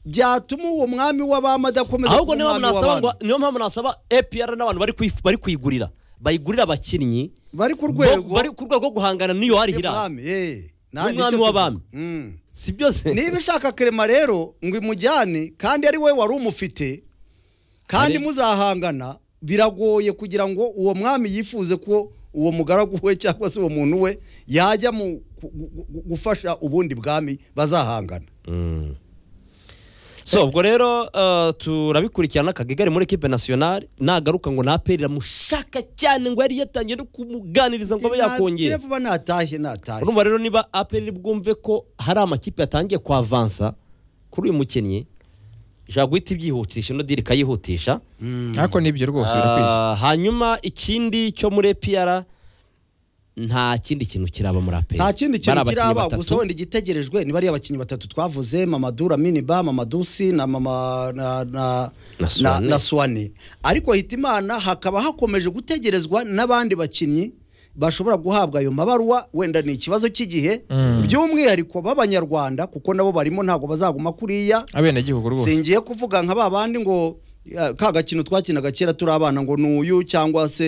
byatuma uwo mwami w'abami adakomeza ahubwo kuba niyo umwami mpamvu nasaba ngo w'abami. niyo mpamvu nasaba epr n'abantu bari kwif- bari kuyigurira bayigurira abakinnyi bari ku bo- rwego bari ku rwego rwo guhangana n'iyo hari hiranga y'umwami, eh. Nanjye N'umwami icyo w'abami. tuvuga. Mm. si byose niba ishaka kerema rero ngo imujyane kandi ari we wari umufite kandi Ari- muzahangana biragoye kugira ngo uwo mwami yifuze ko uwo mugaragu we cyangwa se uwo muntu we yajya mu gu- gu- gu- gufasha ubundi bwami bazahangana Mm. so ubwo rero eh, turabikurikirana akagigari muri ekipe nasiyonari nagaruka ngo naperi iramushaka cyane ngo yari yatangiye no kumuganiriza ngo abe yakongera Nta- vuba natashye natashye urumva rero niba aperi bwumve ko hari amakipe yatangiye kwavansa kuri uyu mukinnyi ishobora guhita ibyihutisha ino diri ikayihutisha ariko nibyo rwose birakwiye Ah, hanyuma ikindi cyo muri epiyara nta kindi kintu kiraba muri aperi nta kindi Bari kintu abakinnyi kiraba batatu. gusa wenda igitegerejwe niba ari abakinnyi batatu twavuze mamadura miniba mamadusi na mama na na Na Suwane. na suwane ariko hitimana hakaba hakomeje gutegerezwa n'abandi bakinnyi bashobora guhabwa ayo mabaruwa wenda ni ikibazo cy'igihe Mm. by'umwihariko b'abanyarwanda kuko nabo barimo ntabwo bazaguma kuriya abenegihugu rwose singiye kuvuga nka ba bandi ngo eh, ka gakino twakinaga kera turi abana ngo ni uyu cyangwa se